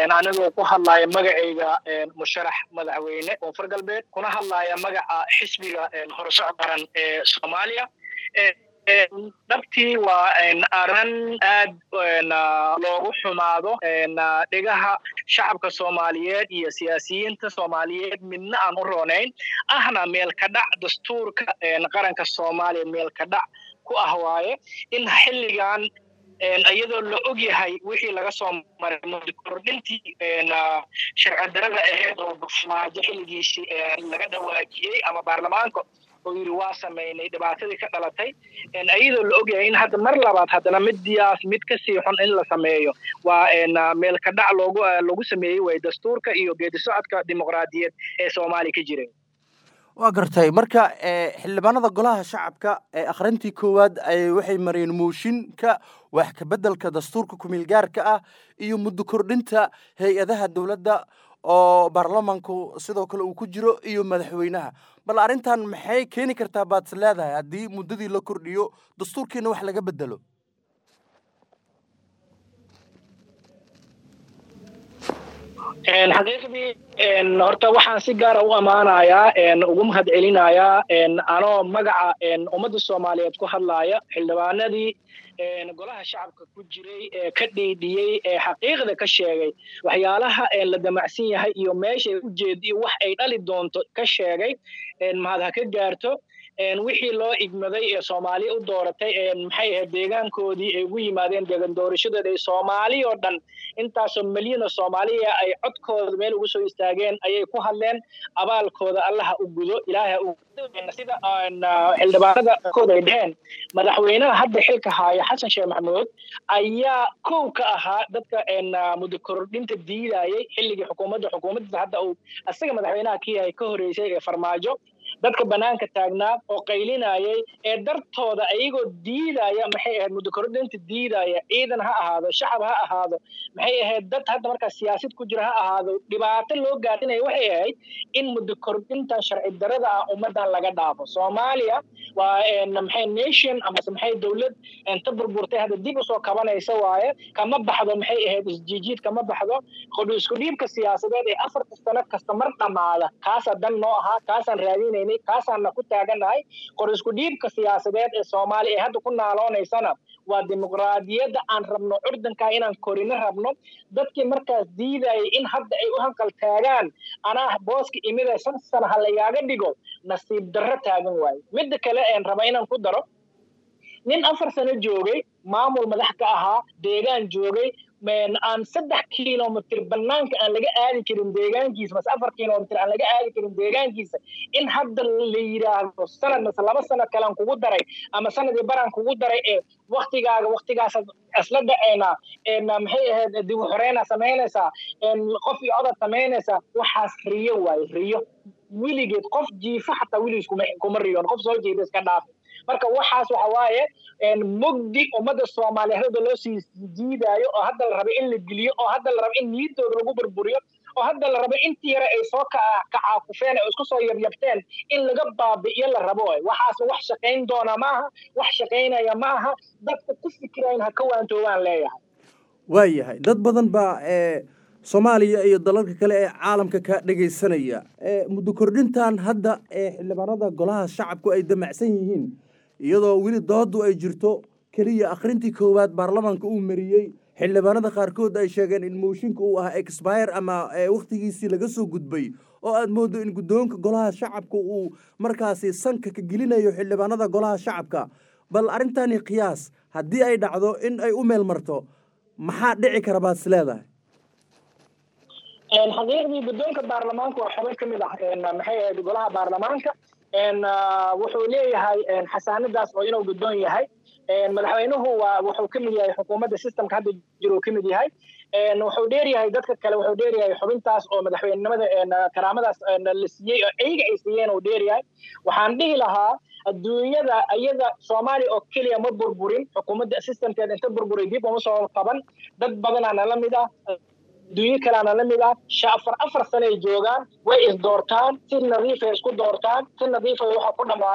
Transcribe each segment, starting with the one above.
anigoo ku hadlaya magacayga musharax madaxweyne koonfur galbeed kuna hadlaya magaca xisbiga horusocod qaran ee soomaaliya dhabtii waa arrin aad loogu xumaado dhigaha shacabka soomaaliyeed iyo siyaasiyiinta soomaaliyeed midna aan u roonayn ahna meel ka dhac dastuurka qaranka soomaaliya meel ka dhac ku ah waaye in xilligan iyadoo la og yahay wixii laga soo maray mudkordhintii sharci darada ahayd oo bufmaajo xilligiisii laga dhawaajiyey ama baarlamaanka oo yidhi waa samaynay dhibaatadii ka dhalatay iyadoo la ogyahay in hadda mar labaad haddana midiyaas mid kasii xun in la sameeyo waa meel ka dhac loogu lagu sameeyey way dastuurka iyo geedi socodka dimuqraadiyeed ee soomaaliya ka jiray waa gartay marka xildhibaanada golaha shacabka ee akhrintii koowaad waxay mareen mooshinka wax kabeddelka dastuurka kumiil gaarka ah iyo muddo kordhinta hay-adaha dowladda oo baarlamanku sidoo kale uu ku jiro iyo madaxweynaha bal arrintan maxay keeni kartaa baad is leedahay haddii muddadii la kordhiyo dastuurkiina wax laga bedelo xaqiiqdii horta waxaan si gaara u ammaanayaa ugu mahad celinayaa anoo magaca ummadda soomaaliyeed ku hadlaaya xildhibaanadii golaha shacabka ku jiray ee ka dhiidhiyey ee xaqiiqda ka sheegay waxyaalaha la damacsan yahay iyo meeshay u jeediyo wax ay dhali doonto ka sheegay mahad ha ka gaarto wixii loo igmaday ee soomaaliya u dooratay maxay ahayd deegaankoodii ay ugu yimaadeen deegan doorashadeeda ee soomaali oo dhan intaasoo milyan oo soomaaliya ay codkooda meel ugu soo istaageen ayay ku hadleen abaalkooda allaha u gudo ilaaha u sida xildhibaanada kooda ay dheheen madaxweynaha hadda xilka haaya xasan sheekh maxamuud ayaa kow ka ahaa dadka muddo kordhinta diidayay xilligii xukuumadda xukuumaddiisa hadda uu isaga madaxweynaha ka yahay ka horeysay ee farmaajo dadka banaanka taagnaa oo qaylinayay ee dartooda ayagoo diidaya maxay ahayd muddo kordhinta diidaya ciidan ha ahaado shacab ha ahaado maxay ahayd dad hadda markaas siyaasad ku jira ha ahaado dhibaato loo gaadinaya waxay ahayd in muddo kordhinta sharci darada ah ummadan laga dhaafo soomaaliya waa maxay nation amase maxay dowlad inta burburtay hadda dib usoo kabanaysa waaye kama baxdo maxay ahayd isjiijiid kama baxdo isku dhiibka siyaasadeed ee afarta sano kasta mar dhammaada kaasaa dan noo ahaa kaasaan raadinayna kaasaanna ku taaganahay qor isku dhiibka siyaasadeed ee soomaaliya ee hadda ku naaloonaysana waa dimuqraadiyadda aan rabno curdankaa inaan korino rabno dadkii markaas diidayay in hadda ay u hanqal taagaan anaa booska imida shan sana ha layaaga dhigo nasiib darro taagan waayo midda kale een raba inaan ku daro nin afar sano joogay maamul madax ka ahaa deegaan joogay aan saddex kilomitr banaanka aan laga aadi karin deegaankiisa mase afar kilomitr aan laga aadi karin deegaankiisa in hadda la yidhaahdo sanad mase laba sano kalean kugu daray ama sanadii baraan kugu daray ee waktigaaga waktigaas isla dhaceynaa maxay ahayd dib u xoreynaa samaynaysaa qof iyo codad samaynaysaa waxaas riyo waaye riyo weligeed qof jiifa xataa weligiis kuma riyoon qof soo jeeda iska dhaafa marka waxaas waxa waaye mugdi ummadda soomaaliyeed hadda loo sii jiidaayo oo hadda la rabo in la geliyo oo hadda la rabo in niyadooda lagu burburiyo oo hadda la rabo intii yare ay soo kacaakufeen oo isku soo yabyabteen in laga baabi'iyo la rabo waxaas wax shaqayn doona maaha wax shaqaynaya maaha dadka ku fikirayn ha ka waantoobaan leeyahay waayahay dad badan baa soomaaliya iyo dalalka kale ee caalamka ka dhegaysanaya muddo kordhintan hadda ee xildhibaanada golaha shacabku ay damacsan yihiin iyadoo weli dooddu ay jirto keliya akhrintii koowaad baarlamaanka uu mariyey xildhibaanada qaarkood ay sheegeen in mooshinka uu ahaa expire ama wakhtigiisii laga soo gudbay oo aad mooddo in guddoonka golaha shacabka uu markaasi sanka ka gelinayo xildhibaanada golaha shacabka bal arrintani qiyaas haddii ay dhacdo in ay u meel marto maxaa dhici kara baad is leedahay xaqiiqdii guddoonka baarlamaanka waa xubin ka mid ah maxay ahayd golaha baarlamaanka wuxuu leeyahay xasaanadaas oo inuu guddoon yahay madaxweynuhu waa wuxuu ka mid yahay xukuumadda systemka hadda jiro ka mid yahay wuxuu dheer yahay dadka kale wuxuu dheer yahay xubintaas oo madaxweynenimada karaamadaas la siiyey oo ayaga ay siiyeen uu dheer yahay waxaan dhihi lahaa adduunyada iyada soomaaliya oo keliya ma burburin xukuumadda systemkeeda inta burburay dib uma soo qaban dad badanaana la mid ah adduunyo kaleana la mid ah afar afar sanay joogaan way isdoortaan si nadiifay isku doortaan si nadiifay waxa ku dhammaadaan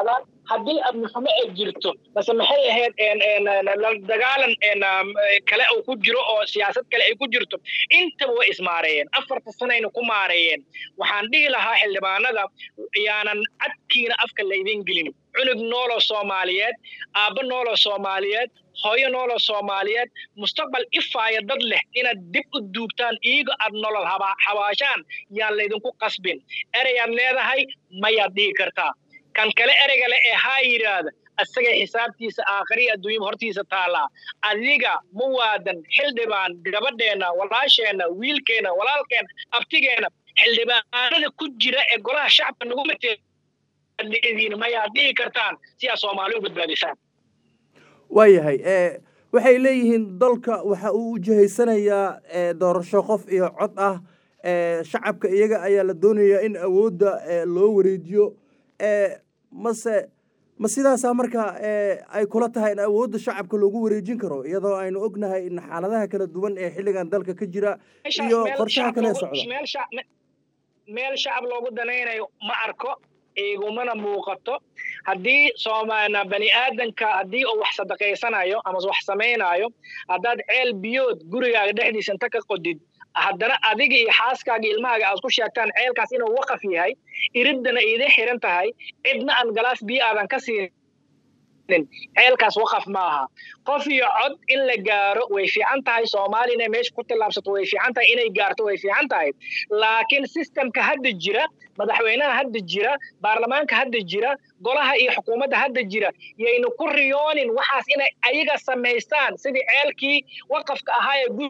haddii amnixumo ay jirto base maxay ahayd dagaalan kale uu ku jiro oo siyaasad kale ay ku jirto intaba way ismaareeyeen afarta sanayna ku maareeyeen waxaan dhihi lahaa xildhibaanada yaanan cadkiina afka laydin gelin cunug nooloo soomaaliyeed aabbo nooloo soomaaliyeed hooyo nooloo soomaaliyeed mustaqbal ifaaya dad leh inaad dib u duugtaan iiga aad nolol habaashaan yaan laydinku qasbin ereyaad leedahay mayaad dhihi kartaa kan kale ereyga le ee haa yidhaahda asagay xisaabtiisa aakhiriya adduunyaba hortiisa taallaa adiga muwaadan xildhibaan gabadheenna walaasheenna wiilkeenna walaalkeenna abtigeenna xildhibaanada ku jira ee golaha shacabka nagu mateediin mayaad dhihi kartaan si aad soomaali u badbaadisaan waayahay waxay leeyihiin dalka waxa uu u jihaysanayaa doorasho qof iyo cod ah shacabka iyaga ayaa la doonayaa in awoodda loo wareejiyo mase ma sidaasaa marka ay kula tahay in awoodda shacabka loogu wareejin karo iyadoo aynu ognahay in xaaladaha kala duwan ee xilligan dalka ka jira iyo qorshaha kale socda meel shacab loogu danaynayo ma arko igumana muuqato haddii soomaalina bani aadanka haddii uu wax sadaqaysanayo ama wax samaynayo haddaad ceel biyood gurigaaga dhexdiisa inta ka qodid haddana adiga iyo xaaskaaga ilmahaaga aad ku sheegtaan ceelkaas inuu waqaf yahay iriddana idin xiran tahay cidna aan galaas biyo aadan ka siinin ceelkaas waqaf maaha qof iyo cod in la gaaro way fiican tahay soomaaliya inay meesha ku tillaabsato way fiican tahay inay gaarto way fiican tahay laakiin sistemka hadda jira madaxweynaha hadda jira baarlamaanka hadda jira golaha iyo xukuumadda hadda jira yaynu ku riyoonin waxaas inay ayaga samaystaan sidii ceelkii waqafka ahaa ee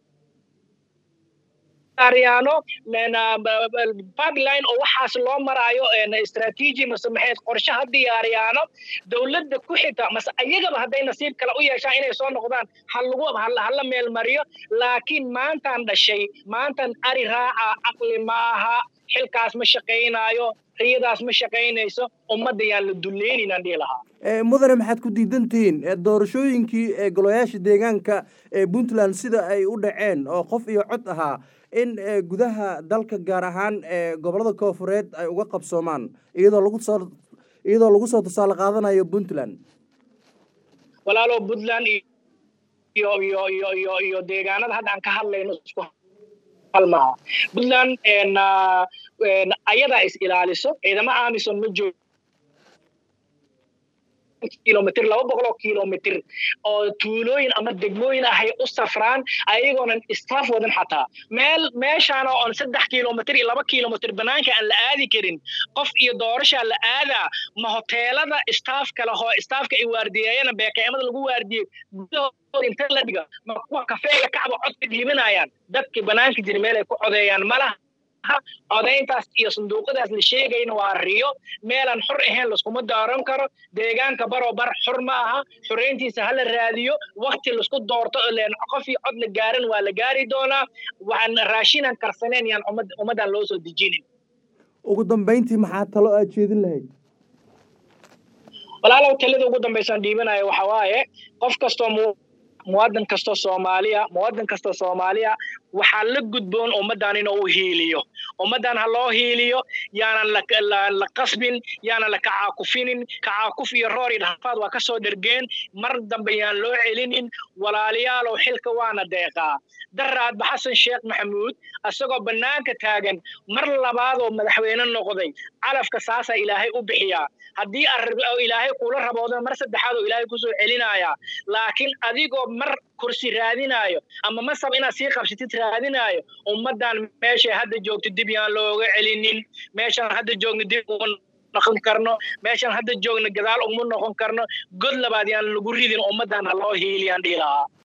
diyaariyaano pipeline oo waxaas loo maraayo strategy mase maxay qorshe ha diyaariyaano dowladda ku xita mase ayagaba hadday nasiib kale u yeeshaan inay soo noqdaan ha lagu hala meel mariyo laakiin maantaan dhashay maantaan ari raaca caqli maaha xilkaas ma shaqaynaayo riyadaas ma shaqaynayso ummadda yaan la dulleyninaan dhihi lahaa mudane maxaad ku diidan tihiin doorashooyinkii golayaasha deegaanka ee puntland sida ay u dhaceen oo qof iyo cod ahaa in gudaha dalka gaar ahaan gobolada koofureed ay uga qabsoomaan iyadoo lagu soo iyadoo lagu soo tusaale qaadanayo puntland walaalo puntland iyo iyo iyo iyo iyo deegaanada hadda aan ka hadlayno isku halmaha puntland ayadaa is ilaaliso ciidamo amison ma joogo kilomitr laba boqoloo kilomitr oo tuulooyin ama degmooyin ahay u safraan ayagoonan staff wadan xataa meel meeshaana oon saddex kilomitr iyo laba kilomitr banaanka aan la aadi karin qof iyo doorashaa la aadaa ma hoteelada staff kale hoo staffka ay waardiyeeyana beeqeemada lagu waardiyey gudahooda inta la dhiga ma kuwa kafeega kacba codka dhiibanayaan dadkii banaanka jira meel ay ku codeeyaan malaha codayntaas iyo sanduuqadaas la sheegayna waa riyo meelaan xor ahayn laskuma daaran karo deegaanka baroo bar xor ma aha xorayntiisa hala raadiyo wakti laisku doorto leen qof iyo cod la gaaran waa la gaari doonaa waxaan raashinan karsaneen yaan ummaddan loo soo dejinin ugu dambayntii maxaa talo aad jeedin lahayd walaalow talida ugu dambaysaan dhiibanayo waxa waaye qof kastoo muwaadin kastoo soomaaliya muwaadin kastoo soomaaliya waxaa la gudboon ummaddan inuu hiiliyo ummaddan ha loo hiiliyo yaanan la qasbin yaanan la kacaakufinin kacaakuf iyo roor iyo dhafaad waa ka soo dhergeen mar dambe yaan loo celinin walaalayaalow xilka waana deeqaa daraadba xasan sheekh maxamuud isagoo bannaanka taagan mar labaadoo madaxweyne noqday calafka saasaa ilaahay u bixiyaa haddii ilaahay kula raboodan mar saddexaad oo ilaahay kusoo celinayaa laakiin adigoo mar kursi raadinaayo ama masab inaad sii qabsatid raadinaayo ummaddan meeshay hadda joogto dib yaan looga celinin meeshaan hadda joogno dib uma noqon karno meeshaan hadda joogno gadaal uma noqon karno god labaad yaan lagu ridin ummaddan ha loo hiiliyaan dhihi lahaa